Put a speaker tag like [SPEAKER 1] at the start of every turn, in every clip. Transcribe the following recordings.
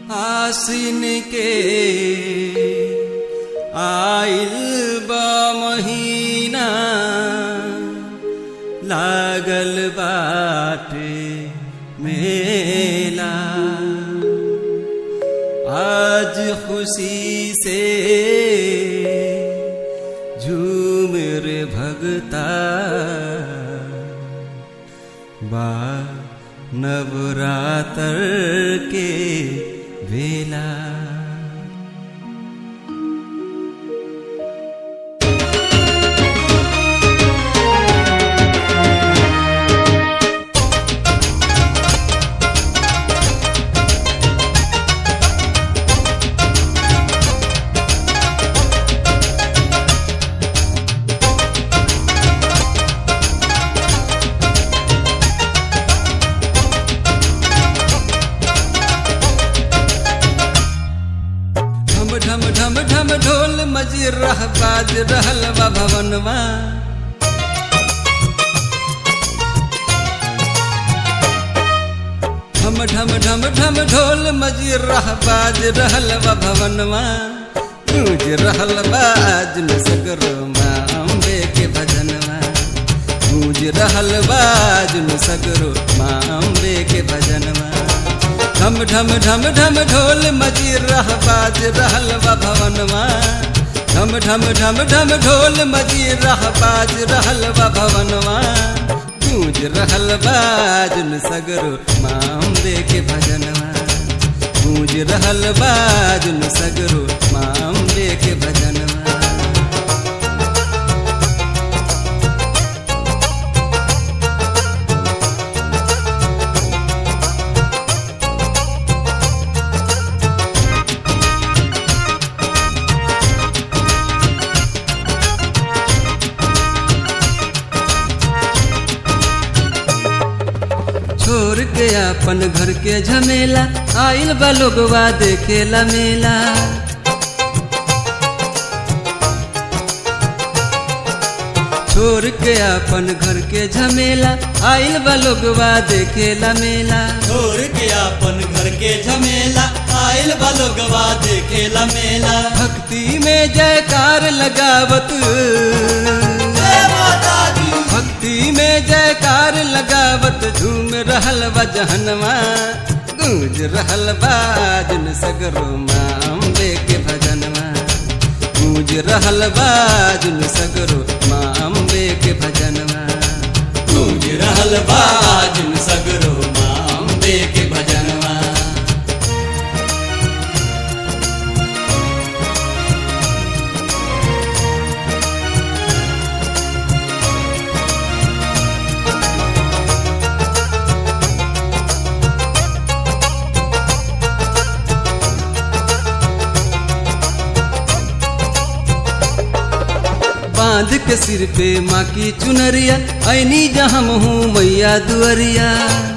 [SPEAKER 1] आसिन के आइल बा महीना लागल बाटे मेला आज खुशी से झूम रे भगता बा नवरातर के वेला ढम ढम ढम ढम ढोल मजी रह बाज रहल बा भवनवा ढम ढम ढम ढम ढोल मजी रह बाज रहल बा भवनवा गूंज रहल बाज न सगरो माँ अम्बे के भजनवा गूंज रहल बाज न सगरो माँ अम्बे के भजनवा ढम ढम ढम ढम ढोल मजी रह बाज रहल बा भवनवा ढम ढम ढम ढम ढोल मजी रह बाज रहल बा भवनवा गूंज रहल बाज न सगरो माँ अम्बे के भजनवा गूंज रहल बाज न सगरो माँ अम्बे के भजनवा छोड़ के अपन घर के झमेला आइल बा लोगवा देखेला मेला छोड़ के अपन घर के झमेला आइल बा लोगवा देखेला मेला
[SPEAKER 2] छोड़ के अपन घर के झमेला आयल बलोगवा देखेला मेला
[SPEAKER 1] भक्ति में जयकार लगावत
[SPEAKER 2] जय माता दी
[SPEAKER 1] भक्ति में जयकार लगावत झूम रहल बा जहनवा गूंज रहल बाजन सगरो माँ अम्बे के भजनवा गूंज रहल बाजन सगरो माँ अम्बे के भजनवा
[SPEAKER 2] गूंज रहल बाजन सगरो माँ अम्बे के भजनवा
[SPEAKER 1] बांध के सिर पे माँ की चुनरिया ऐनी जहाँ हूँ मैया दुअरिया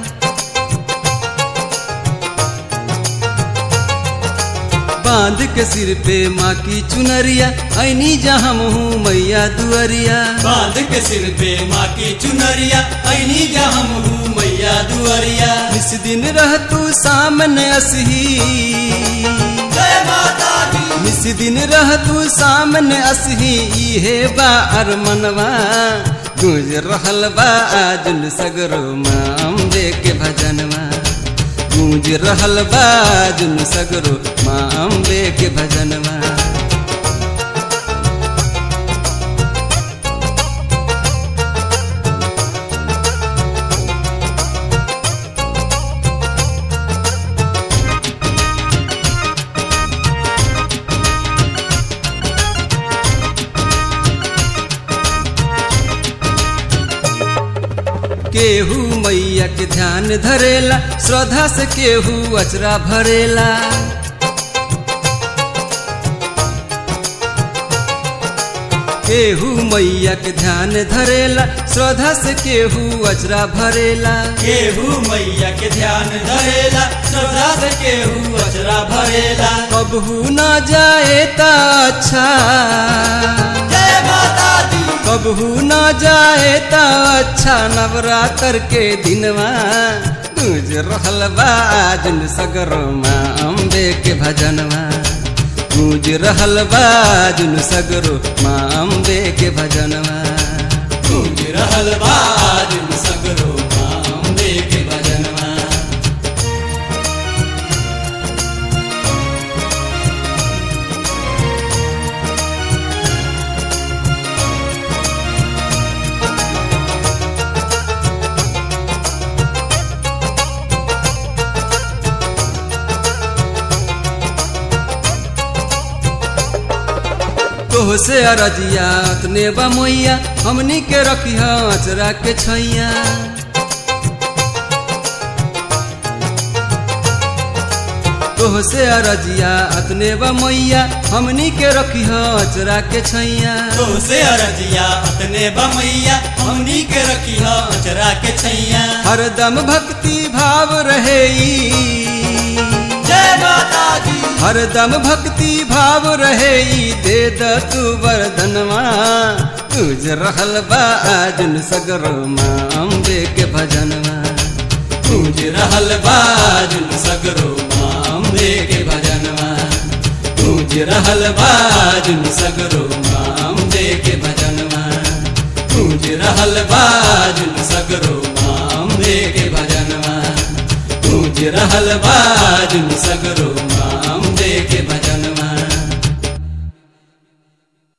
[SPEAKER 1] बांध के सिर पे माँ की चुनरिया ऐनी जहाँ हूँ मैया दुअरिया
[SPEAKER 2] बांध के सिर पे माँ की चुनरिया ऐनी जहाँ हूँ मैया दुआरिया
[SPEAKER 1] इस दिन रह तू सामने असही
[SPEAKER 2] जय माता दी
[SPEAKER 1] इस दिन रह तू सामने असही इहे बा अरमनवा गूंज रहल बा आजुन सगरो माँ अम्बे के भजनवा गूंज रहल बा आजुन सगरो माँ अम्बे के भजनवा केहू मैया के ध्यान धरेला श्रद्धा से केहू अचरा भरेला केहू मैया के ध्यान धरेला श्रद्धा से केहू अचरा भरेला
[SPEAKER 2] केहू मैया के ध्यान धरेला श्रद्धा से केहू अचरा भरेला
[SPEAKER 1] कबहू न जाए ता अच्छा
[SPEAKER 2] जय माता दी
[SPEAKER 1] कबहू न जाए ता अच्छा नवरात्र के दिनवा गूंज रहल बा आजुन सगरो माँ अम्बे के भजनवा गूंज रहल बा आजुन सगरो माँ अम्बे के भजनवा
[SPEAKER 2] गूंज रहल बा आजुन सगरो माँ अम्बे के भजनवा
[SPEAKER 1] तोह से अरजिया तने बा मोइया हमनी के रखी अचरा के छैया तोह से अरजिया अतने बा मैया हमनी के रखी अचरा के छैया
[SPEAKER 2] तो से अरजिया अतने बमैया हमनी के रखी ह अचरा के छैया
[SPEAKER 1] हरदम भक्ति भाव रहे ई।
[SPEAKER 2] जय माता दी
[SPEAKER 1] हरदम भक्ति भाव रहे ई, दे द तू वरदनवा तुझ रहल बा आजुन सगरो माँ अम्बे के भजनवा
[SPEAKER 2] गूंज रहल बा आजुन सगरो माँ अम्बे के भजनवा गूंज रहल बा आजुन सगरो माँ अम्बे के भजनवा गूंज रहल बा आजुन सगरो माँ अम्बे के भजनवा गूंज रहल बा आजुन सगरो माँ अम्बे के भजनवा